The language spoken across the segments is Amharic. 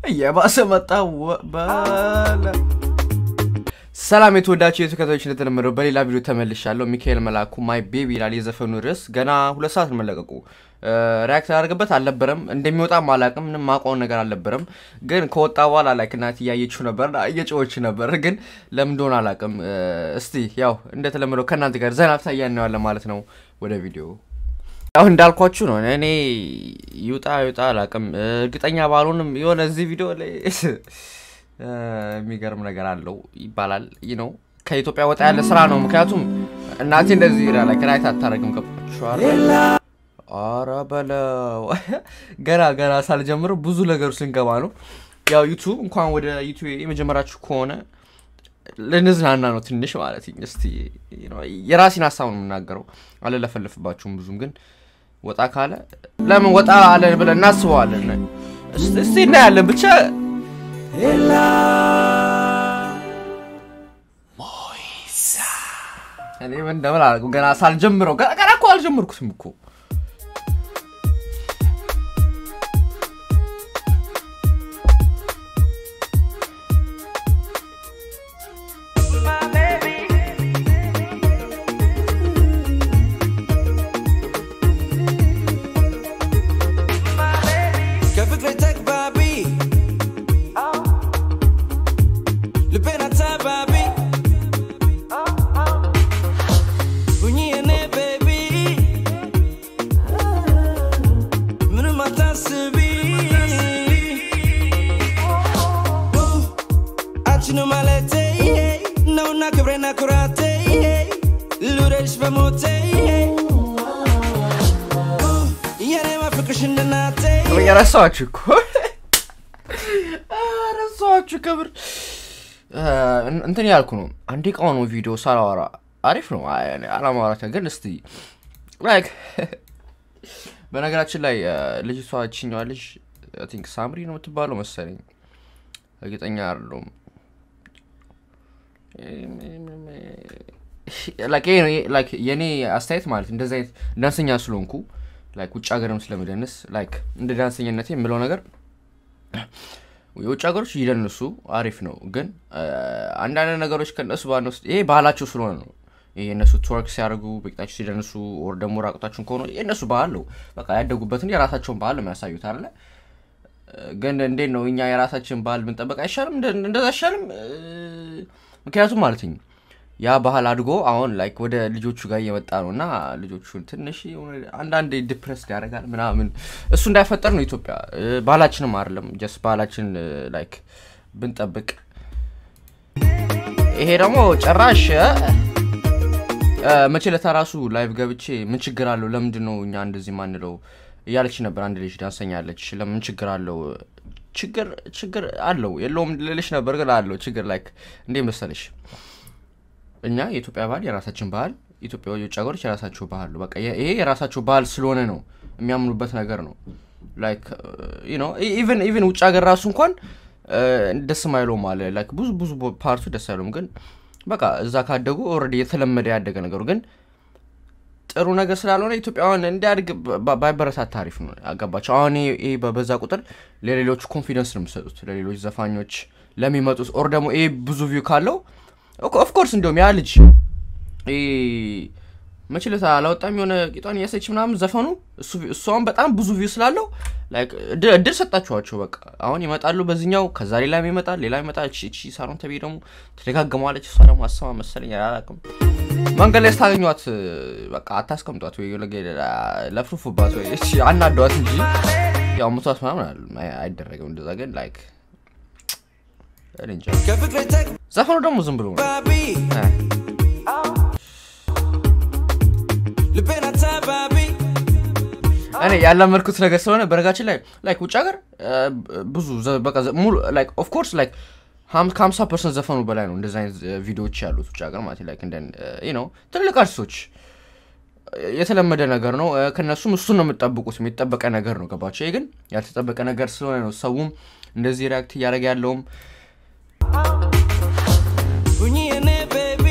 እየባሰ መጣ ወ- በለ ሰላም የተወዳቸው የተከታዮች እንደተለመደው በሌላ ቪዲዮ ተመልሻለሁ። ሚካኤል መላኩ ማይ ቤቢ ይላል የዘፈኑ ርዕስ። ገና ሁለት ሰዓት ነው መለቀቁ። ሪያክት ያደርግበት አልነበረም እንደሚወጣም አላቅም። ምንም ማውቀውን ነገር አልነበረም። ግን ከወጣ በኋላ ላይክ እናት እያየችው ነበር እየጮች ነበር። ግን ለምን እንደሆነ አላቅም። እስቲ ያው እንደተለመደው ከእናንተ ጋር ዘናፍታ እያነዋለን ማለት ነው። ወደ ቪዲዮ ያው እንዳልኳችሁ ነው። እኔ ይውጣ ይውጣ አላቅም። እርግጠኛ ባልሆንም የሆነ እዚህ ቪዲዮ ላይ የሚገርም ነገር አለው ይባላል። ይህ ነው ከኢትዮጵያ ወጣ ያለ ስራ ነው። ምክንያቱም እናቴ እንደዚህ ይላል ክራይት አታደርግም። ገባችኋል? ኧረ በለው ገና ገና ሳልጀምር ብዙ ነገሩ ስንገባ ነው። ያው ዩቱብ እንኳን ወደ ዩቱብ የመጀመራችሁ ከሆነ ልንዝናና ነው ትንሽ ማለት እስቲ የራሴን ሀሳብ ነው የምናገረው። አልለፈልፍባችሁም ብዙም ግን ወጣ ካለ ለምን ወጣ አለን ብለን እናስበዋለን። እስቲ እናያለን ብቻ እኔ ምን እንደምን አላውቅም። ገና ሳልጀምረው ገና እኮ አልጀመርኩትም እኮ ከፍቅሬ ተግባቢ ልቤን አታባቢ ሁኚ የኔ ቤቢ ምንም አታስቢ አንቺኑ ማለቴ ነውና ክብሬና ኩራቴ ልውደድሽ በሞቴ የኔ ማፍቅርሽ እንደናቴ ረሳኋችሁ እኮ ረሳኋችሁ። ክብር እንትን ያልኩ ነው። አንዴ ቃው ነው ቪዲዮ ሳላወራ አሪፍ ነው አላማውራት ግን እስቲ ላይክ በነገራችን ላይ ልጅቷ ችኛዋ ልጅ ቲንክ ሳምሪ ነው የምትባለው መሰለኝ፣ እርግጠኛ አይደለሁም። የእኔ አስተያየት ማለት እንደዚህ አይነት ዳንሰኛ ስለሆንኩ ላይክ ውጭ ሀገርም ስለምደንስ ላይክ እንደ ዳንሰኝነት የምለው ነገር የውጭ ሀገሮች ይደንሱ አሪፍ ነው፣ ግን አንዳንድ ነገሮች ከነሱ ባንወስድ ይሄ ባህላቸው ስለሆነ ነው። ይሄ እነሱ ትወርክ ሲያደርጉ በቂጣቸው ሲደንሱ ወር ደግሞ ራቁታችሁን ከሆነ የእነሱ ባህል ነው። በቃ ያደጉበትን የራሳቸውን ባህል ነው የሚያሳዩት አለ። ግን እንዴት ነው እኛ የራሳችን ባህል ብንጠበቅ አይሻልም? እንደዛ አይሻልም? ምክንያቱም ማለትኝ ያ ባህል አድጎ አሁን ላይክ ወደ ልጆቹ ጋር እየመጣ ነው እና ልጆቹን ትንሽ አንዳንድ ዲፕረስ ያደርጋል ምናምን። እሱ እንዳይፈጠር ነው ኢትዮጵያ ባህላችንም አይደለም ጀስት ባህላችን ላይክ ብንጠብቅ። ይሄ ደግሞ ጭራሽ መቼ ለታ ራሱ ላይቭ ገብቼ ምን ችግር አለው ለምንድን ነው እኛ እንደዚህ ማንለው እያለች ነበር። አንድ ልጅ ዳንሰኛ አለች። ለምን ችግር አለው? ችግር ችግር አለው የለውም ልልሽ ነበር፣ ግን አለው ችግር ላይክ እንዴ መሰለሽ እኛ የኢትዮጵያ ባህል የራሳችን ባህል፣ ኢትዮጵያ የውጭ ሀገሮች የራሳቸው ባህል ነው። በቃ ይሄ የራሳቸው ባህል ስለሆነ ነው የሚያምኑበት ነገር ነው። ላይክ ነው ኢቨን ኢቨን ውጭ ሀገር ራሱ እንኳን ደስ ማይለውም አለ ላይክ ብዙ ብዙ ፓርቱ ደስ አይለውም፣ ግን በቃ እዛ ካደጉ ኦልሬዲ የተለመደ ያደገ ነገሩ ግን ጥሩ ነገር ስላልሆነ ኢትዮጵያውያን እንዲያድግ ባይበረታታ አሪፍ ነው። አገባቸው አሁን ይሄ በበዛ ቁጥር ለሌሎቹ ኮንፊደንስ ነው የሚሰጡት፣ ለሌሎች ዘፋኞች ለሚመጡት ኦር ደግሞ ይሄ ብዙ ቪው ካለው ኦፍኮርስ እንዲሁም ያ ልጅ መችለታ አላወጣም የሆነ ቂጧን እያሰች ምናምን ዘፈኑ እሷን በጣም ብዙ ቪው ስላለው እድል ሰጣችኋቸው። በቃ አሁን ይመጣሉ በዚኛው ከዛ ሌላ ይመጣል ሌላ ይመጣል። እቺ ሳሮን ተቤ ደግሞ ተደጋግመዋለች። እሷ ደግሞ አሰማ መሰለኝ አላውቅም። መንገድ ላይ ስታገኟት በቃ አታስቀምጧት ወይ ለፍሩፉባት ወይ አናዷት እንጂ ያው ምቷት ምናምን አይደረግም እንደዛ። ግን ላይክ እንጃ ከፍቅሬ ዘፈኑ ደግሞ ዝም ብሎ ነው። ተግባቢ ልቤን አታባቢ እኔ ያላመድኩት ነገር ስለሆነ በነጋችን ላይ ላይክ ውጭ ሀገር ብዙ በቃ ሙሉ ላይክ ኦፍ ኮርስ ላይክ ከሀምሳ ፐርሰንት ዘፈኑ በላይ ነው እንደዚህ አይነት ቪዲዮዎች ያሉት ውጭ ሀገር ማለት ላይክ እንደ ነው ትልልቅ አርቲስቶች የተለመደ ነገር ነው። ከነሱም እሱን ነው የምጠብቁት የሚጠበቀ ነገር ነው። ገባቸው። ይሄ ግን ያልተጠበቀ ነገር ስለሆነ ነው ሰውም እንደዚህ ሪያክት እያደረገ ያለውም ሁኚ የኔ ቤቢ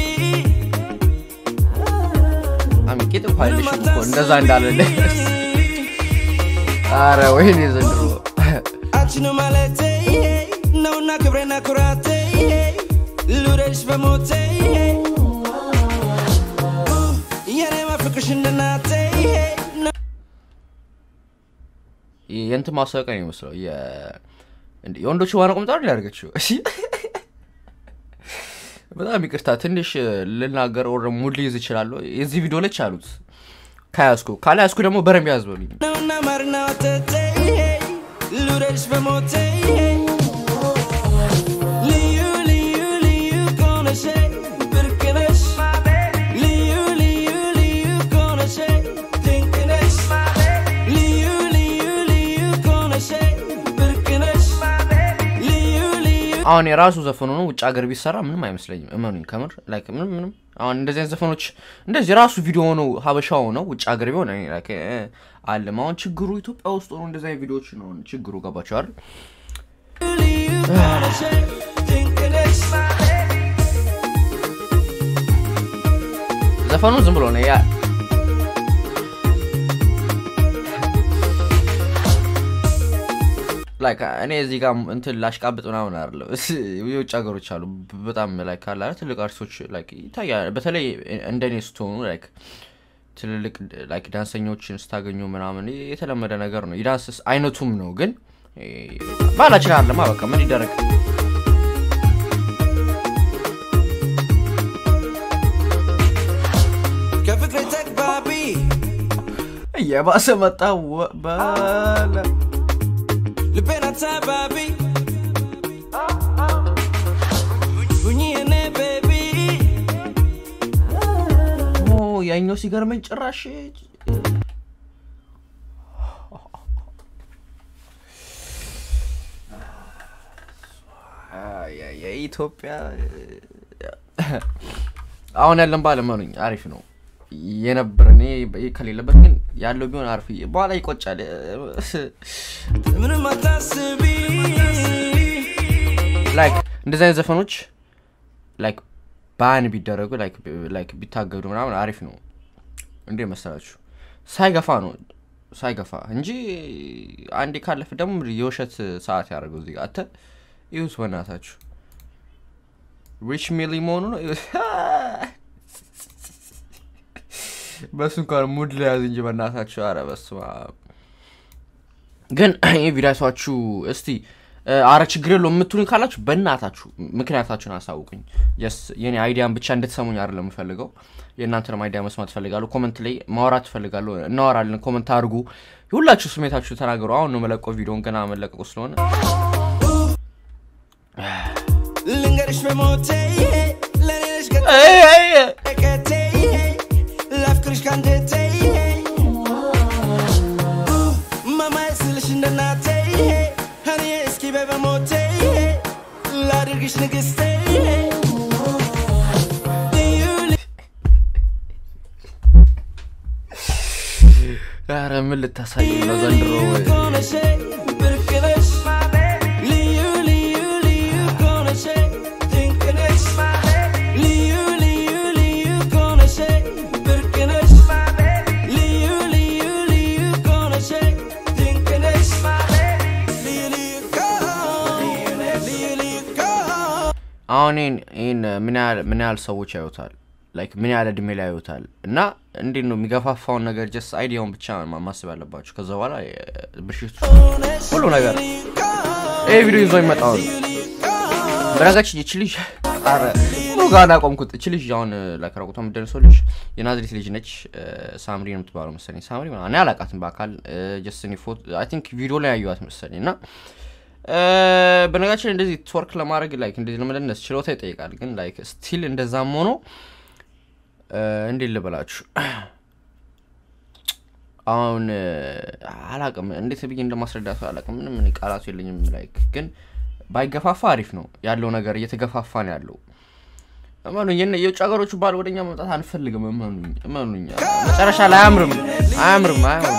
ቂጥ እኮ አይልሽም እኮ እንደዛ እንዳለለ አረ ወይኔ ዘንድሮ አንቺኑ ማለቴ ነውና ክብሬና ኩራቴ ልውደድሽ በሞቴ የኔ ማፍቅርሽ እንደናቴ የእንትን ማስታወቂያ ነው የሚመስለው የ- እንደ- የወንዶቹ ዋና ቁምጣ ነው ያደርገችው እሺ በጣም ይቅርታ ትንሽ ልናገር ወረ ሙድ ሊይዝ ይችላለሁ የዚህ ቪዲዮ ላይ አሉት ከያዝኩ ካልያዝኩ ደግሞ በረም ያዝ በሉኝ ነውና ማርና ወተቴ ልውደድሽ በሞቴ ልዩ ልዩ ልዩ ከሆነሽ ብርቅ ነሽ ልዩ ልዩ ልዩ ከሆነሽ ድንቅ ነሽ ልዩ ልዩ ልዩ ከሆነሽ ብርቅ ነሽ ልዩ ልዩ አሁን የራሱ ዘፈኑ ነው ውጭ ሀገር ቢሰራ ምንም አይመስለኝም እመኑኝ ከምር ላይክ ምንም ምንም አሁን እንደዚህ አይነት ዘፈኖች እንደዚህ የራሱ ቪዲዮ ሆነው ሀበሻ ሆነው ውጭ ሀገር ቢሆን እኔ ላይክ እ፣ አለም አሁን ችግሩ ኢትዮጵያ ውስጥ ሆኖ እንደዚህ አይነት ቪዲዮዎች ነው ችግሩ ገባቸዋል ልዩ ከሆነሽ ድንቅ ነሽ ዘፈኑ ዝም ብሎ ነው ያ ላይክ እኔ እዚህ ጋር እንትን ላሽቃብጥ ምናምን አይደለም የውጭ ሀገሮች አሉ በጣም ላይክ አለ አይደል ትልቅ አርቲስቶች ላይክ ይታያል በተለይ እንደኔ ስትሆኑ ላይክ ትልልቅ ላይክ ዳንሰኞችን ስታገኙ ምናምን የተለመደ ነገር ነው የዳንስ አይነቱም ነው ግን እ፣ ባህላችን አለማ በቃ ምን ይደረግ ከፍቅሬ ተግባቢ እየባሰ መጣ ወ- በለ ልቤን አታባቢ ሁኚ የኔ ቤቢ ኦ ያኛው ሲገርመኝ ጭራሽ የኢትዮጵያ አሁን ያለን ባለመኑኝ አሪፍ ነው የነበረ እኔ ከሌለበት ግን ያለው ቢሆን አሪፍ በኋላ ይቆጫል ምንም አታስቢ ላይክ እንደዚህ አይነት ዘፈኖች ላይክ ባን ቢደረጉ ላይክ ላይክ ቢታገዱ ምናምን አሪፍ ነው እንዴ መሰላችሁ ሳይገፋ ነው ሳይገፋ እንጂ አንዴ ካለፍ ደግሞ የውሸት ሰዓት ያደርገው እዚህ ጋር አተ ይሁት በእናታችሁ ሪች ሚሊ መሆኑ ነው በሱ እንኳን ሙድ ለያዝ እንጂ በእናታችሁ አረ በስመ አብ ግን ይህ ቪዲዮሳችሁ እስቲ እ፣ አረ ችግር የለው የምትሉኝ ካላችሁ በእናታችሁ ምክንያታችሁን አሳውቁኝ የስ የኔ አይዲያን ብቻ እንድትሰሙኝ አይደለም የምፈልገው የእናንተንም አይዲያ መስማት ትፈልጋለሁ ኮመንት ላይ ማውራት ትፈልጋለሁ እናወራለን ኮመንት አድርጉ የሁላችሁ ስሜታችሁ ተናገሩ አሁን ነው መለቀው ቪዲዮን ገና መለቀቁ ስለሆነ ልንገርሽ በሞቴ ለኔ ነሽ አይ፣ አይ፣ ገቴ ላፍቅርሽ ካንጀቴ ማማዬ ስልሽ እንደናቴ እኔ እስኪ በይ በሞቴ ላድርግሽ ንግስቴ ልዩ ኧረ ምን ልታሳይ ነው ዘንድሮ ከሆነሽ ብርቅ ነሽ ልዩ ልዩ ልዩ ከሆነሽ ድንቅ ነሽ ልዩ ልዩ ልዩ ከሆነሽ ብርቅ ነሽ ልዩ ልዩ ልዩ ከሆነሽ ድንቅ ነሽ ልዩ ልዩ ከሆ- ልዩ ልዩ ከሆ- አሁን ይህን ይህን ምን ያህል ምን ያህል ሰዎች ያዩታል ላይክ ምን ያህል እድሜ ላይ ያዩታል እና እንዴት ነው የሚገፋፋውን ነገር ጀስት አይዲያውን ብቻ ማ- ማሰብ ያለባችሁ ከዛ በኋላ ብሽቱ ሁሉ ነገር ይህ ቪዲዮ ይዞ የሚመጣው ነው በነጋችን ይች ልጅ ኧረ ሙሉ ጋር አቆምኩት እች ልጅ አሁን ለከረቁቷ የምትደርሰው ልጅ የናዝሬት ልጅ ነች እ፣ ሳምሪ ነው የምትባለው መሰለኝ ሳምሪ ምናምን እኔ አላውቃትም በአካል ጀስት ፎቶ አይ ቲንክ ቪዲዮ ላይ ያዩዋት መሰለኝ እና እ፣ በነጋችን እንደዚህ ትወርክ ለማድረግ ላይክ እንደዚህ ለመደነስ ችሎታ ይጠይቃል ግን ላይክ ስቲል እንደዛም ሆኖ እ፣ እንዴት ልበላችሁ አሁን እ፣ አላቅም እንዴት ብዬ እንደማስረዳት አላቅም ምንም እኔ ቃላቱ የለኝም ላይክ ግን ባይገፋፋ አሪፍ ነው ያለው ነገር እየተገፋፋ ነው ያለው እመኑኝ የነ- የውጭ ሀገሮቹ ባል ወደኛ መምጣት አንፈልግም እመኑኝ እመኑኝ መጨረሻ ላይ አያምርም አያምርም አያምርም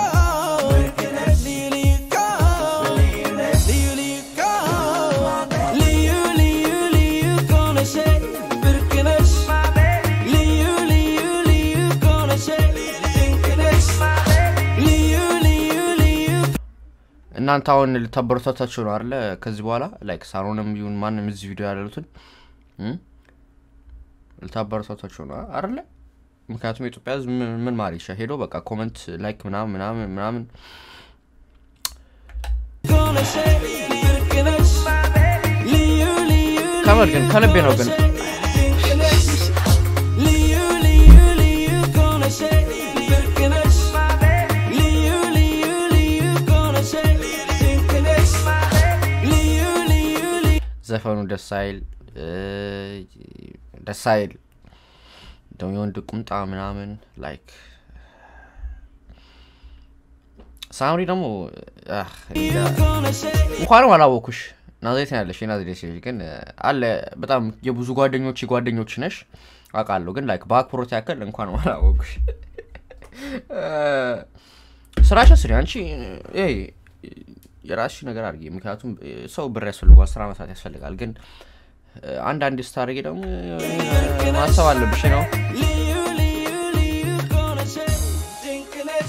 ልዩ ልዩ ልዩ ከሆነሽ ብርቅ ነሽ ልዩ ልዩ ልዩ ከሆነሽ ድንቅ ነሽ ልዩ ልዩ ልዩ እናንተ አሁን ልታበረታታቸው ነው አለ ከዚህ በኋላ ላይክ ሳሮንም ይሁን ማንም እዚህ ቪዲዮ ያሉትን እ? ልታበረታታቸው ነው አለ ምክንያቱም የኢትዮጵያ ህዝብ ምን- ምን ማር ይሻ ሄዶ በቃ ኮመንት ላይክ ምናምን ምናምን ምናምን gonna say ብርቅነሽ ልዩ ልዩ ከምር ግን ከልቤ ነው ግን ድንቅነሽ ልዩ ልዩ ልዩ gonna say ብርቅነሽ ልዩ ልዩ ልዩ gonna say ድንቅነሽ ልዩ ልዩ ልዩ ዘፈኑ ደስ አይል እ፣ ደስ አይል ደግሞ የወንድ ቁምጣ ምናምን ላይክ ሳምሪ ደግሞ አህ፣ እንጃ። gonna say እንኳንም አላወኩሽ ናዝሬት ነው ያለሽ የናዝሬት ልጅ ግን እ፣ አለ በጣም የብዙ ጓደኞች ጓደኞች ነሽ አውቃለሁ ግን ላይክ በአክብሮት ያክል እንኳንም አላወኩሽ እ፣ ስራሽን ስሪ አንቺ እ፣ የራስሽ ነገር አድርጊ ምክንያቱም እ፣ ሰው ብር ያስፈልጓል ስራ መስራት ያስፈልጋል ግን እ፣ አንዳንድ ስታደርጊ ደግሞ እ፣ ማሰብ አለብሽ ነው ልዩ ልዩ ልዩ gonna say ድንቅነሽ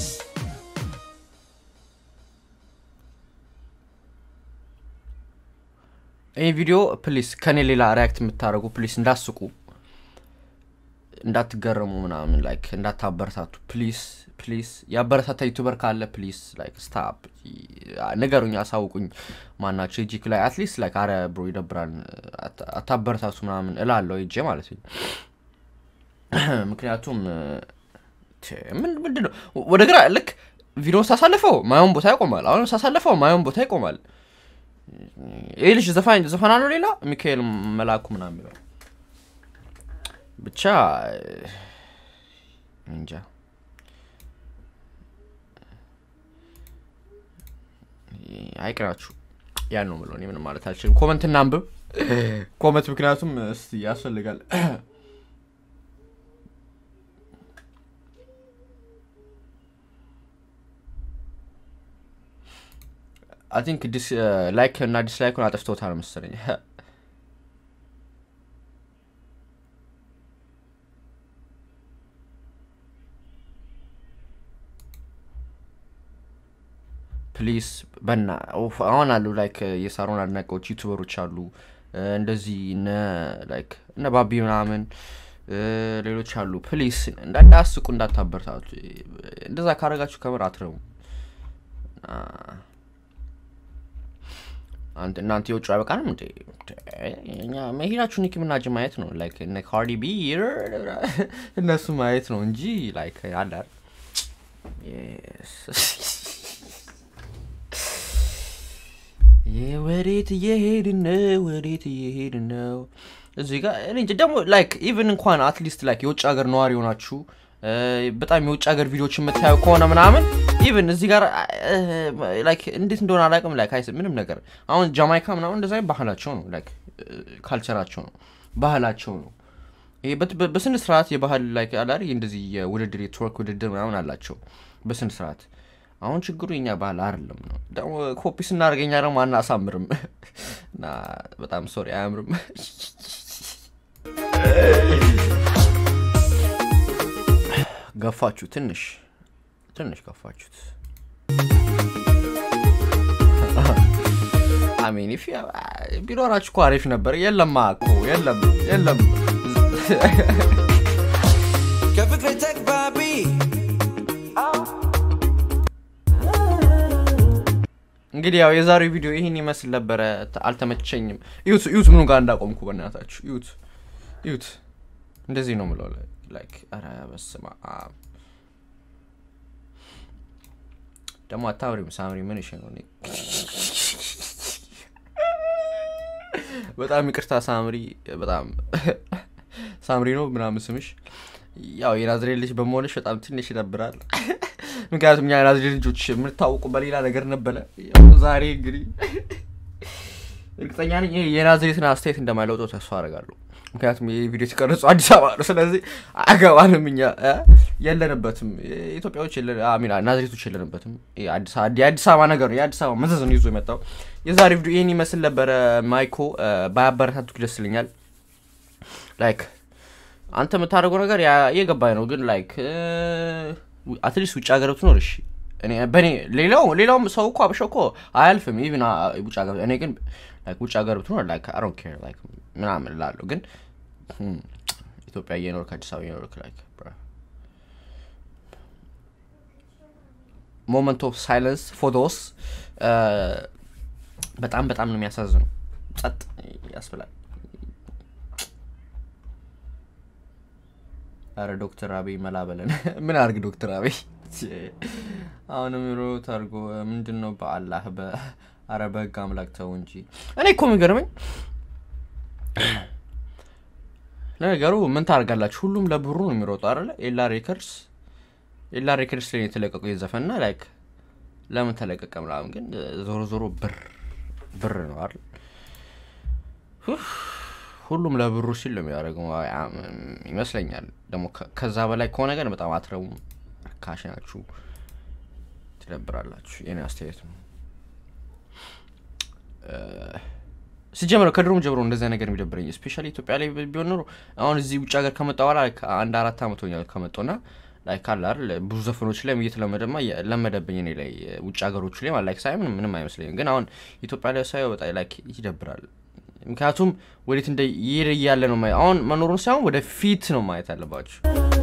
ይህ ቪዲዮ ፕሊስ ከኔ ሌላ ሪያክት የምታደርጉ ፕሊስ እንዳስቁ እንዳትገረሙ ምናምን ላይክ እንዳታበረታቱ ፕሊስ ፕሊስ የአበረታታ ዩቱበር ካለ ፕሊስ ላይክ ስታፕ ንገሩኝ አሳውቁኝ ማናቸው ጂክ ላይ አትሊስት ላይክ አረ ብሮ ይደብራል አታ- አታበረታቱ ምናምን እላለሁ ጄ ማለት ነው ምክንያቱም ቴ፣ ምን- ምንድን ነው ወደ ግራ ልክ ቪዲዮ ሳሳልፈው ማየውን ቦታ ይቆማል አሁንም ሳሳልፈው ማየውን ቦታ ይቆማል ይህ ልጅ ዘፋኝ ዘፈና ነው ሌላ ሚካኤል መላኩ ምናምን የሚለው ብቻ እንጃ አይቅናችሁ ያን ነው ምለው እኔ ምንም ማለት አልችልም ኮመንት እናንብብ ኮመንት ምክንያቱም እስቲ ያስፈልጋል አይ ቲንክ ላይክ እና ዲስላይኩን አጥፍቶታል መሰለኝ ፕሊስ በና ኡፍ፣ አሁን አሉ ላይክ የሳሮን አድናቂዎች ዩቱበሮች አሉ እ፣ እንደዚህ እነ ላይክ እነ ባቢ ምናምን እ፣ ሌሎች አሉ ፕሊስ እንዳዳስቁ እንዳታበረታቱ እንደዛ ካረጋችሁ ከምር አትረቡ አንተ እናንተ የውጭ አይበቃንም እንዴ እኛ መሄዳችሁ ኒኪ ምናጅ ማየት ነው ላይክ እነ ካርዲ ቢ እነሱ ማየት ነው እንጂ ላይክ አለ አይደል? Yes. ይህ ወዴት እየሄድን ነው ወዴት እየሄድን ነው እዚህ ጋር እኔ እንጃ ደግሞ ላይክ ኢቭን እንኳን አትሊስት ላይክ የውጭ ሀገር ነዋሪ የሆናችሁ እ፣ በጣም የውጭ ሀገር ቪዲዮዎች የምታዩ ከሆነ ምናምን ኢቭን እዚህ ጋር ላይክ እንዴት እንደሆነ አላውቅም ላይክ አይስ ምንም ነገር አሁን ጃማይካ ምናምን እንደዛ አይነት ባህላቸው ነው ላይክ ካልቸራቸው ነው ባህላቸው ነው ይሄ በት- በ- በስነ ስርዓት የባህል ላይ አላሪ እንደዚህ የውድድር የትወርክ ውድድር ምናምን አላቸው በስነ ስርዓት አሁን ችግሩ የኛ ባህል አይደለም ነው ደግሞ ኮፒ ስናደርገኛ ደግሞ አናሳምርም እና በጣም ሶሪ አያምርም ገፋችሁ ትንሽ ትንሽ ገፋችሁት አሜን ፊ ቢኖራችሁ እኮ አሪፍ ነበር የለማ እኮ የለም የለም ከፍቅሬ ተግባቢ እንግዲህ ያው የዛሬው ቪዲዮ ይህን ይመስል ነበረ ተ- አልተመቸኝም ዩት ዩት ምኑ ጋር እንዳቆምኩ በእናታችሁ ዩት ዩት እንደዚህ ነው ምለው ላይክ ኧረ በስመ አብ ደግሞ አታምሪም ሳምሪ ምን እሺ ነው እኔ በጣም ይቅርታ ሳምሪ በጣም ሳምሪ ነው ምናምን ስምሽ ያው የናዝሬት ልጅ በመሆንሽ በጣም ትንሽ ይደብራል ምክንያቱም እኛ የናዝሬት ልጆች የምንታወቁ በሌላ ነገር ነበረ ያው ዛሬ እንግዲህ እርግጠኛ ነኝ ይሄ የናዝሬትን አስተያየት እንደማይለውጠው ተስፋ አደርጋለሁ ምክንያቱም ይህ ቪዲዮ የተቀረጹ አዲስ አበባ ነው ስለዚህ አገባንም እኛ እ? የለንበትም ኢትዮጵያዎች የለ- አሚና ናዝሬቶች የለንበትም ይሄ አዲስ አበባ- የአዲስ አበባ ነገር ነው የአዲስ አበባ መዘዝ ነው ይዞ የመጣው የዛሬ ቪዲዮ ይህን ይመስል ነበረ ማይኮ እ፣ ባያበረታቱክ ደስ ይለኛል ላይክ አንተ የምታደርገው ነገር ያ- የገባኝ ነው ግን ላይክ አትሊስት ውጭ ሀገር ብትኖር እሺ እኔ በእኔ ሌላው ሌላውም ሰው እኮ አበሻ እኮ አያልፍም ኢቭን ውጭ ሀገር እኔ ግን like ውጭ ሀገር ብትኖር like I don't care like ምናምን እላለሁ ግን hmm, ኢትዮጵያ እየኖርክ አዲስ አበባ እየኖርክ like bruh. ሞመንት ኦፍ ሳይለንስ ፎቶስ በጣም በጣም ነው የሚያሳዝነው ጸጥ ያስብላል አረ ዶክተር አብይ መላበለን ምን አርግ ዶክተር አብይ አሁንም ሮት አድርጎ ምንድን ነው በአላህ በአረ በህግ አምላክ ተው እንጂ እኔ እኮ የሚገርመኝ ለነገሩ ምን ታደርጋላችሁ ሁሉም ለብሩ ነው የሚሮጡ አለ ኤላ ሬከርስ ኤላ ሬከርስ ላይ የተለቀቀው የዘፈንና ላይክ ለምን ተለቀቀ ምናምን ግን ዞሮ ዞሮ ብር ብር ነው አይደል ኡፍ፣ ሁሉም ለብሩ ሲል ነው የሚያደርገው አይ፣ አም፣ ይመስለኛል ደግሞ ከ- ከዛ በላይ ከሆነ ግን በጣም አትረቡም ርካሽ ናችሁ ትደብራላችሁ የኔ አስተያየት ነው ሲጀምረው ከድሮም ጀምሮ እንደዚያ ነገር የሚደብረኝ ስፔሻሊ ኢትዮጵያ ላይ ቢሆን ኖሮ አሁን እዚህ ውጭ ሀገር ከመጣ በኋላ like አንድ አራት አመት ሆኛል ከመጣሁና ላይ ካለ አይደል ብዙ ዘፈኖች ላይ እየተለመደማ እየ- ለመደብኝ እኔ ላይ ውጭ ሀገሮች ላይ ማለት ሳይ ምንም ምንም አይመስለኝም ግን አሁን ኢትዮጵያ ላይ ሳየው በጣም ላይክ ይደብራል ምክንያቱም ወዴት እንደ ይሄድ እያለ ነው ማየ- አሁን መኖሩን ሳይሆን ወደ ፊት ነው ማየት ያለባችሁ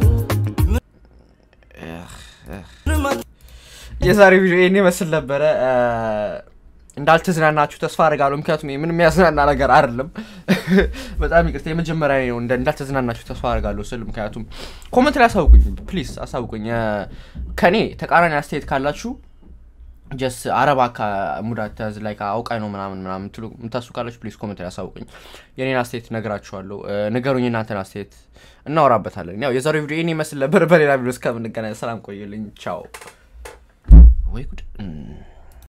የዛሬ ቪዲዮ ይህን ይመስል ነበረ እ፣ እንዳልተዝናናችሁ ተስፋ አድርጋለሁ ምክንያቱም ይሄ ምንም የሚያዝናና ነገር አይደለም በጣም ይቅርታ የመጀመሪያ ነው እንደ- እንዳልተዝናናችሁ ተስፋ አድርጋለሁ ስል ምክንያቱም ኮመንት ላይ አሳውቁኝ ፕሊዝ አሳውቁኝ እ፣ ከኔ ተቃራኒ አስተያየት ካላችሁ ጀስ አረባ ሙዳት ያዝ ላይ አውቃኝ ነው ምናምን ምናምን ምትሉ ምታሱ ካላችሁ ፕሊዝ ኮመንት ላይ አሳውቁኝ የኔን አስተያየት ነግራችኋለሁ እ፣ ንገሩኝ እናንተን አስተያየት እናወራበታለን ያው የዛሬው ቪዲዮ ይህን ይመስል ነበር በሌላ ቪዲዮ እስከምንገናኝ ሰላም ቆዩልኝ ቻው ወይ ጉድ